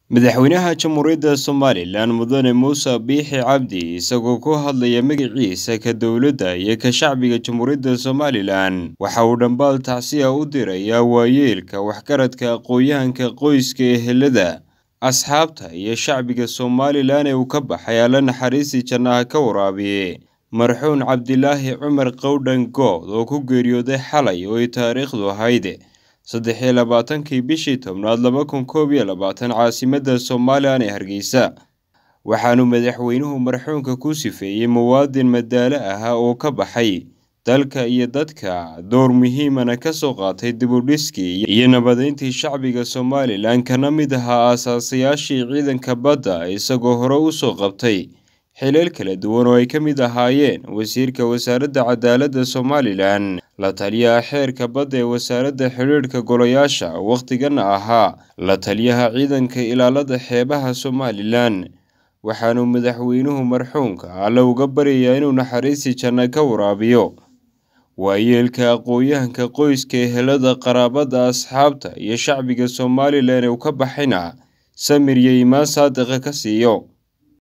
madaxweynaha jamhuuriyadda somalilan mudane muuse biixi cabdi isagoo ku hadlaya magaciisa ka dowladda iyo ka shacbiga jamhuuriyadda somalilan waxa uu dhambaal tacsiya u dirayaa waayeelka waxgaradka aqoon-yahanka qoyska ehelada asxaabta iyo shacbiga somalilan ee uu ka baxay alla naxariistii jannaha ka waraabiye marxuun cabdilaahi cumar qowdhan good oo ku geeriyooday xalay oo ay taariikhdu ahayd saddex iyo labaatankii bishii tobnaad laba kun koob iyo labaatan caasimadda somalilan ee hargeysa waxaanu madaxweynuhu marxuunka ku sifeeyey muwaadin madaalo ahaa oo ka baxay dalka iyo dadka door muhiimana ka soo qaatay dibudhiskii iyo nabadeyntii shacbiga somalilan kana mid ahaa aasaasayaashii ciidanka badda isagoo hore u soo qabtay xileel kala duwan oo ay ka mid ahaayeen wasiirka wasaaradda cadaaladda somalilan la taliyaha xeerka badda ee wasaaradda xidhiidhka golayaasha wakhtigana ahaa la taliyaha ciidanka ilaalada xeebaha somalilan waxaanu madaxweynuhu marxuunka alle uga baryayaa inuu naxariistii janno ka waraabiyo waayeelka aqoon-yahanka qoyska ehelada qaraabada asxaabta iyo shacbiga somalilan ee uu ka baxayna samir iyo imaan saadiqa ka siiyo